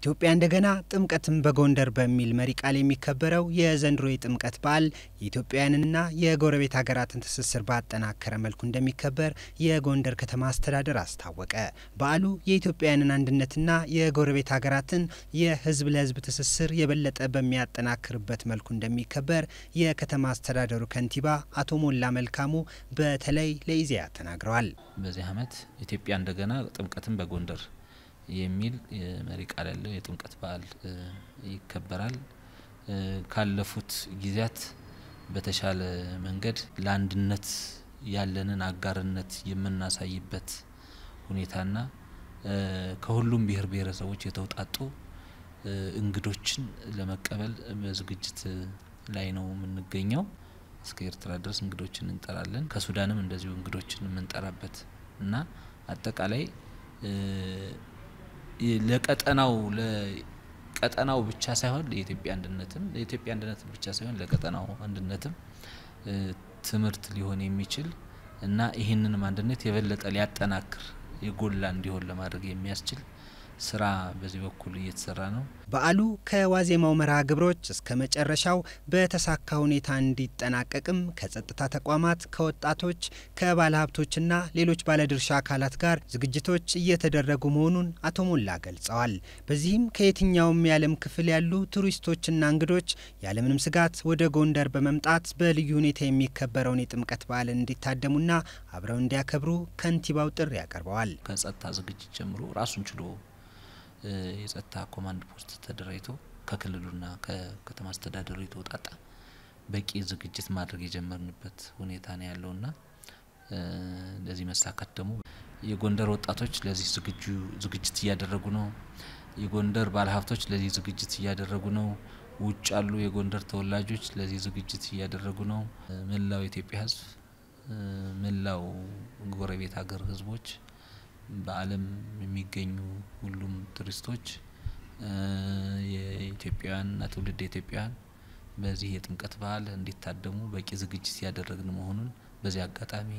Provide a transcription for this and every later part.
ኢትዮጵያ እንደገና ጥምቀትን በጎንደር በሚል መሪ ቃል የሚከበረው የዘንድሮ የጥምቀት በዓል የኢትዮጵያውያንና የጎረቤት ሀገራትን ትስስር ባጠናከረ መልኩ እንደሚከበር የጎንደር ከተማ አስተዳደር አስታወቀ። በዓሉ የኢትዮጵያውያንን አንድነትና የጎረቤት ሀገራትን የሕዝብ ለሕዝብ ትስስር የበለጠ በሚያጠናክርበት መልኩ እንደሚከበር የከተማ አስተዳደሩ ከንቲባ አቶ ሞላ መልካሙ በተለይ ለኢዜአ ተናግረዋል። በዚህ ዓመት ኢትዮጵያ እንደገና ጥምቀትን በጎንደር የሚል መሪ ቃል ያለው የጥምቀት በዓል ይከበራል። ካለፉት ጊዜያት በተሻለ መንገድ ለአንድነት ያለንን አጋርነት የምናሳይበት ሁኔታና ከሁሉም ብሔር ብሔረሰቦች የተውጣጡ እንግዶችን ለመቀበል በዝግጅት ላይ ነው የምንገኘው። እስከ ኤርትራ ድረስ እንግዶችን እንጠራለን። ከሱዳንም እንደዚሁ እንግዶችን የምንጠራበት እና አጠቃላይ ለቀጠናው ለቀጠናው ብቻ ሳይሆን ለኢትዮጵያ አንድነትም ለኢትዮጵያ አንድነትም ብቻ ሳይሆን ለቀጠናው አንድነትም ትምህርት ሊሆን የሚችል እና ይህንንም አንድነት የበለጠ ሊያጠናክር የጎላ እንዲሆን ለማድረግ የሚያስችል ስራ በዚህ በኩል እየተሰራ ነው። በዓሉ ከዋዜማው መርሃ ግብሮች እስከ መጨረሻው በተሳካ ሁኔታ እንዲጠናቀቅም ከጸጥታ ተቋማት፣ ከወጣቶች፣ ከባለሀብቶችና ሌሎች ባለድርሻ አካላት ጋር ዝግጅቶች እየተደረጉ መሆኑን አቶ ሞላ ገልጸዋል። በዚህም ከየትኛውም የዓለም ክፍል ያሉ ቱሪስቶችና እንግዶች ያለምንም ስጋት ወደ ጎንደር በመምጣት በልዩ ሁኔታ የሚከበረውን የጥምቀት በዓልን እንዲታደሙና አብረው እንዲያከብሩ ከንቲባው ጥሪ ያቀርበዋል። ከጸጥታ ዝግጅት ጀምሮ ራሱን ችሎ የጸጥታ ኮማንድ ፖስት ተደራጅቶ ከክልሉና ከከተማ አስተዳደሩ የተውጣጣ በቂ ዝግጅት ማድረግ የጀመርንበት ሁኔታ ነው ያለውና ለዚህ መሳካት ደግሞ የጎንደር ወጣቶች ለዚህ ዝግጁ ዝግጅት እያደረጉ ነው። የጎንደር ባለሀብቶች ለዚህ ዝግጅት እያደረጉ ነው። ውጭ ያሉ የጎንደር ተወላጆች ለዚህ ዝግጅት እያደረጉ ነው። መላው የኢትዮጵያ ሕዝብ መላው ጎረቤት ሀገር ሕዝቦች በዓለም የሚገኙ ሁሉም ቱሪስቶች የኢትዮጵያውያንና ትውልድ ኢትዮጵያውያን በዚህ የጥምቀት በዓል እንዲታደሙ በቂ ዝግጅት ያደረግን መሆኑን በዚህ አጋጣሚ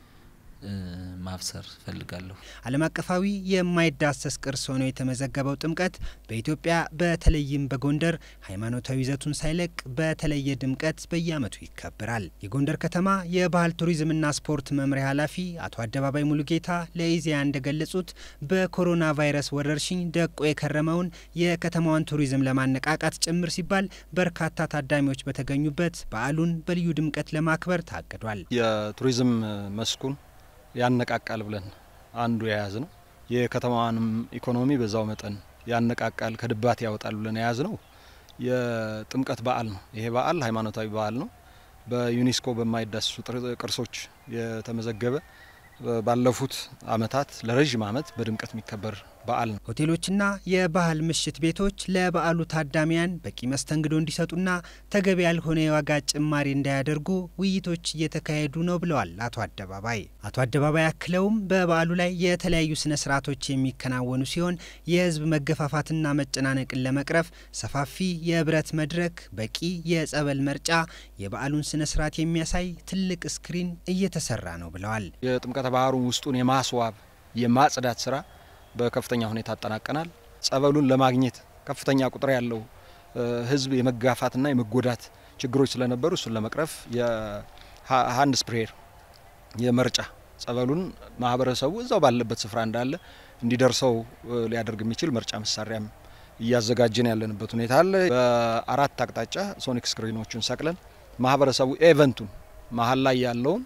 ማብሰር ፈልጋለሁ። ዓለም አቀፋዊ የማይዳሰስ ቅርስ ሆኖ የተመዘገበው ጥምቀት በኢትዮጵያ በተለይም በጎንደር ሃይማኖታዊ ይዘቱን ሳይለቅ በተለየ ድምቀት በየዓመቱ ይከበራል። የጎንደር ከተማ የባህል ቱሪዝምና ስፖርት መምሪያ ኃላፊ አቶ አደባባይ ሙሉጌታ ለኢዜአ እንደገለጹት በኮሮና ቫይረስ ወረርሽኝ ደቆ የከረመውን የከተማዋን ቱሪዝም ለማነቃቃት ጭምር ሲባል በርካታ ታዳሚዎች በተገኙበት በዓሉን በልዩ ድምቀት ለማክበር ታቅዷል። የቱሪዝም መስኩን ያነቃቃል ብለን አንዱ የያዝ ነው። የከተማዋንም ኢኮኖሚ በዛው መጠን ያነቃቃል፣ ከድባት ያወጣል ብለን የያዝ ነው የጥምቀት በዓል ነው። ይሄ በዓል ሃይማኖታዊ በዓል ነው። በዩኔስኮ በማይዳሰሱ ቅርሶች የተመዘገበ ባለፉት ዓመታት ለረዥም ዓመት በድምቀት የሚከበር በዓል ነው። ሆቴሎችና የባህል ምሽት ቤቶች ለበዓሉ ታዳሚያን በቂ መስተንግዶ እንዲሰጡና ተገቢ ያልሆነ የዋጋ ጭማሪ እንዳያደርጉ ውይይቶች እየተካሄዱ ነው ብለዋል አቶ አደባባይ። አቶ አደባባይ አክለውም በበዓሉ ላይ የተለያዩ ስነ ስርዓቶች የሚከናወኑ ሲሆን የሕዝብ መገፋፋትና መጨናነቅን ለመቅረፍ ሰፋፊ የብረት መድረክ፣ በቂ የጸበል መርጫ፣ የበዓሉን ስነ ስርዓት የሚያሳይ ትልቅ ስክሪን እየተሰራ ነው ብለዋል። የጥምቀተ ባህሩን ውስጡን የማስዋብ የማጽዳት ስራ በከፍተኛ ሁኔታ አጠናቀናል። ጸበሉን ለማግኘት ከፍተኛ ቁጥር ያለው ህዝብ የመጋፋትና የመጎዳት ችግሮች ስለነበሩ እሱን ለመቅረፍ የሀንድ ስፕሬየር የመርጫ ጸበሉን ማህበረሰቡ እዛው ባለበት ስፍራ እንዳለ እንዲደርሰው ሊያደርግ የሚችል መርጫ መሳሪያም እያዘጋጀን ያለንበት ሁኔታ አለ። በአራት አቅጣጫ ሶኒክ ስክሪኖቹን ሰቅለን ማህበረሰቡ ኤቨንቱን መሀል ላይ ያለውን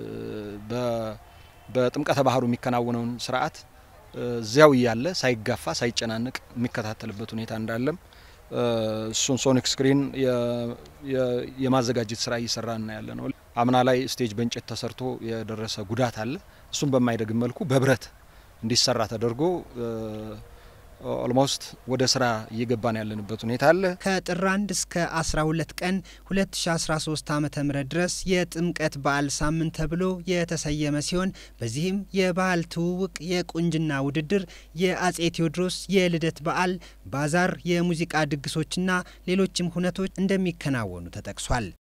በጥምቀተ ባህሩ የሚከናወነውን ስርዓት እዚያው እያለ ሳይጋፋ ሳይጨናነቅ የሚከታተልበት ሁኔታ እንዳለም እሱን ሶኒክ ስክሪን የማዘጋጀት ስራ እየሰራ እና ያለ ነው። አምና ላይ ስቴጅ በእንጨት ተሰርቶ የደረሰ ጉዳት አለ። እሱን በማይደግም መልኩ በብረት እንዲሰራ ተደርጎ ኦልሞስት ወደ ስራ እየገባን ያለንበት ሁኔታ አለ። ከጥር 1 እስከ 12 ቀን 2013 ዓ ም ድረስ የጥምቀት በዓል ሳምንት ተብሎ የተሰየመ ሲሆን በዚህም የባህል ትውውቅ፣ የቁንጅና ውድድር፣ የአጼ ቴዎድሮስ የልደት በዓል፣ ባዛር፣ የሙዚቃ ድግሶችና ሌሎችም ሁነቶች እንደሚከናወኑ ተጠቅሷል።